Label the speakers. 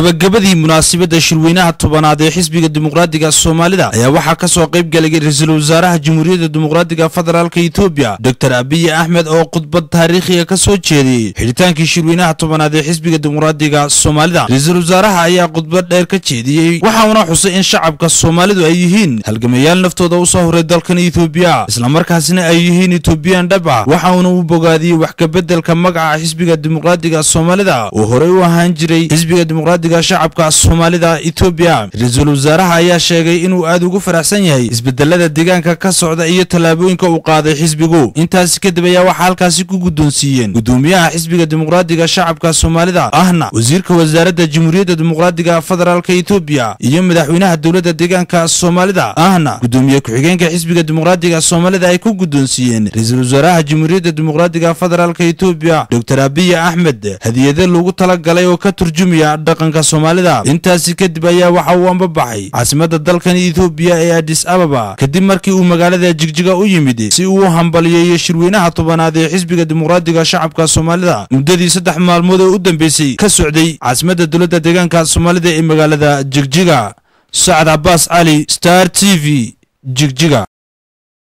Speaker 1: gabagabadii munaasabadda shirweynaha tobanaad ee xisbiga dimuqraadiga soomaalida ayaa waxaa ka soo qayb galay ra-iisul wasaaraha jamhuuriyadda dimuqraadiga federaalk etoobiya doctor abiy axmed oo khudbad taariikhiga ka soo jeediyey xidhitaankii shirweynaha tobanaad ee xisbiga dimuqraadiga soomaalida ra-iisul wasaaraha ayaa khudbad dheer ka jeediyey waxauna xusay in shacabka soomaalidu ay yihiin halgamayaal naftooda u soo horay dalkan etoobiya islamarkaasina ay yihiin etoobiyan dhab ah waxauna u bogaadiyey wax kabeddelka magaca xisbiga dimuqraadiga soomaalida oo horey u ahaan jiray xisbiga dimuqraadiga shacabka soomaalida etoobiya ra-iisul wasaaraha ayaa sheegay inuu aad ugu faraxsan yahay isbedelada deegaanka ka socda iyo tallaabooyinka uu qaaday xisbigu intaasi kadib ayaa waxaa halkaasi ku guddoonsiiyeen gudoomiyaha xisbiga dimuqraadiga shacabka soomaalida ahna wasiirka wasaaradda jamhuuriyadda dimuqraadiga federaalk etoobiya iyo madaxweynaha dowladda deegaanka soomaalida ahna gudoomiye ku-xigeenka xisbiga dimuqraadiga soomaalida ay ku guddoonsiiyeen ra-iisul wasaaraha jamhuuriyadda dimuqraadiga federaalk etoobiya doctor abiy axmed hadiyado loogu talagalay oo ka turjumaya dhaqanka soomaalida intaasi kadib ayaa waxa uu ambabaxay caasimadda dalkan etoobiya ee adis ababa kadib markii uu magaalada jigjiga u yimid si uu u hambaliyeeyo shirweynaha tobanaad ee xisbiga dimuqraadiga shacabka soomaalida muddadii saddex maalmood oo u dambeysay ka socday caasimadda dowladda deegaanka soomaalida ee magaalada jigjiga sacad cabaas cali star t v jigjiga